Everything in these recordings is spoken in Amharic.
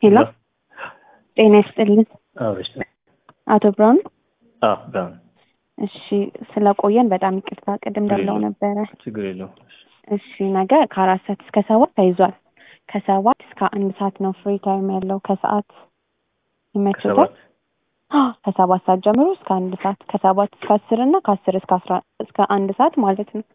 ሄሎ ጤና ይስጥልን አብረሽ አቶ ብርሃኑ። አዎ ብርሃኑ እሺ ስለቆየን በጣም ይቅርታ። ቅድም ደውለው ነበረ። ችግር የለውም። እሺ ነገ ከአራት ሰዓት እስከ ሰባት ተይዟል። ከሰባት እስከ አንድ ሰዓት ነው ፍሪ ታይም ያለው። ከሰዓት ይመችታል? ከሰባት አዎ፣ ከሰባት ሰዓት ጀምሮ እስከ አንድ ሰዓት ከሰባት እስከ አስር እና ከአስር እስከ አስራ እስከ አንድ ሰዓት ማለት ነው።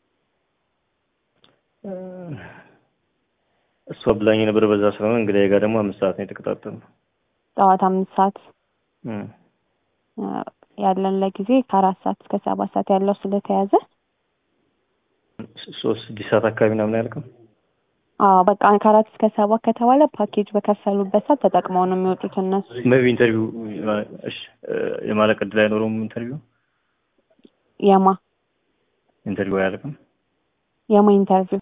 እሷ ብላኝ የነበረ በዛ ስለሆነ እንግዲህ ጋር ደግሞ አምስት ሰዓት ነው የተቀጣጠልነው። ጠዋት አምስት ሰዓት እም። አ፣ ያለን ለጊዜ ከአራት ሰዓት እስከ ሰባት ሰዓት ያለው ስለተያዘ ሶስት ስድስት ሰዓት አካባቢ ምናምን ያልከው አዎ በቃ ከአራት እስከ ሰባት ከተባለ ፓኬጅ በከፈሉበት ሰዓት ተጠቅመው ነው የሚወጡት እነሱ። ሜቢ ኢንተርቪው እሺ የማለቅ እድል አይኖረውም። ኢንተርቪው የማ ኢንተርቪው አያልቅም። የማ ኢንተርቪው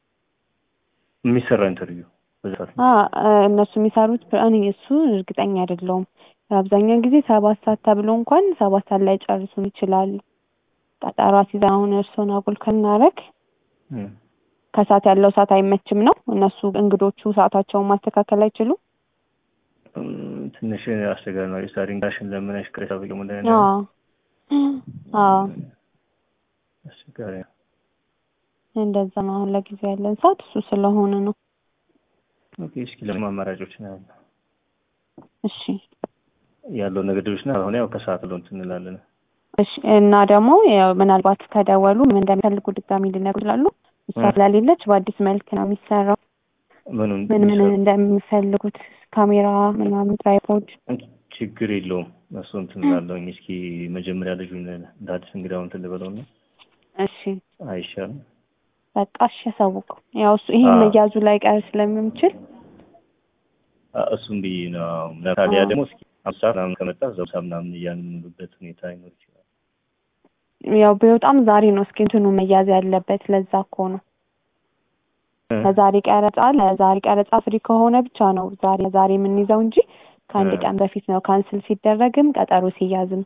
የሚሰራ ኢንተርቪው በዛ ሰዓት ነው። አ እነሱ የሚሰሩት እኔ እሱ እርግጠኛ አይደለሁም። አብዛኛውን ጊዜ ሰባት ሰዓት ተብሎ እንኳን ሰባት ሰዓት ላይ ጨርሱን ይችላሉ። ቀጠሮ አስይዘን አሁን እርስዎን አጉል ከናረግ እም። ከሰዓት ያለው ሰዓት አይመችም ነው። እነሱ እንግዶቹ ሰዓታቸውን ማስተካከል አይችሉም። እም፣ ትንሽ አስቸጋሪ ነው። የስታሪ እንዳሽን ለምነሽ ቅሬታ በቀሙ እንደ አዎ አዎ አስቸጋሪ ነው። እንደዛ ነው። አሁን ለጊዜው ያለን ሰዓት እሱ ስለሆነ ነው። ኦኬ እስኪ ለምን አማራጮች ነው ያለው እሺ ያለው ነገሮች ነው። አሁን ያው ከሰዓት ሎን እንላለን። እሺ እና ደግሞ ያው ምናልባት ከደወሉ ምን እንደሚፈልጉ ድጋሚ ሊነግሩ ይችላሉ። እሷ ስለሌለች በአዲስ መልክ ነው የሚሰራው። ምኑን ምን ምን እንደሚፈልጉት ካሜራ ምናምን ትራይፖድ ችግር የለውም። እሱ እንትን እላለሁኝ። እስኪ መጀመሪያ ልጁን እንደ አዲስ እንግዳውን እንትን ልበለው ነው እሺ አይሻልም? በቃ እሺ ያሳውቁ። ያው እሱ ይሄን አዎ። መያዙ ላይ ቀር ስለምንችል አ- እሱም ብዬ ነው። ለምሳሌ ያ ደግሞ እስኪ አምሳ ምናምን ከመጣ ዘውሳ ምናምን እያንኑበት ሁኔታ ይኖር ይችላል። ያው ቢወጣም ዛሬ ነው እስኪ እንትኑ መያዝ ያለበት። ለዛ እኮ ነው ለዛሬ ቀረጻ ለዛሬ ቀረጻ ፍሪ ከሆነ ብቻ ነው ዛሬ ዛሬ የምንይዘው እንጂ ከአንድ እ። ቀን በፊት ነው ካንስል ሲደረግም ቀጠሮ ሲያዝም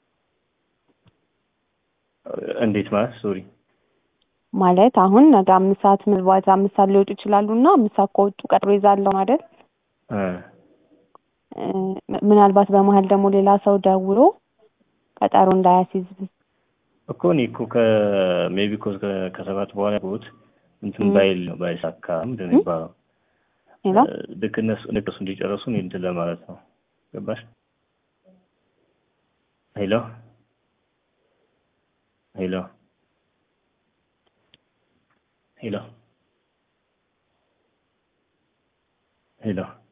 እንዴት ማለት ሶሪ ማለት አሁን ነገ አምስት ሰዓት ምናልባት አምስት ሰዓት ሊወጡ ይችላሉ እና አምስት ሰዓት ከወጡ ቀጠሮ ይዛለሁ አይደል? እ እ፣ ምናልባት በመሀል ደግሞ ሌላ ሰው ደውሎ ቀጠሮ እንዳያስይዝ እኮ እኔ እኮ ከሜቢ እኮ ከ- ከሰባት በኋላ ቦት እንትን እ። ባይል ነው ባይሳካ ምንድን ነው እ? የሚባለው? ሌላ እ፣ ልክ እነሱ ልክ እሱ እንዲጨርሱ እኔ እንትን ለማለት ነው። ገባሽ? ሄሎ ሄሎ ሄሎ ሄሎ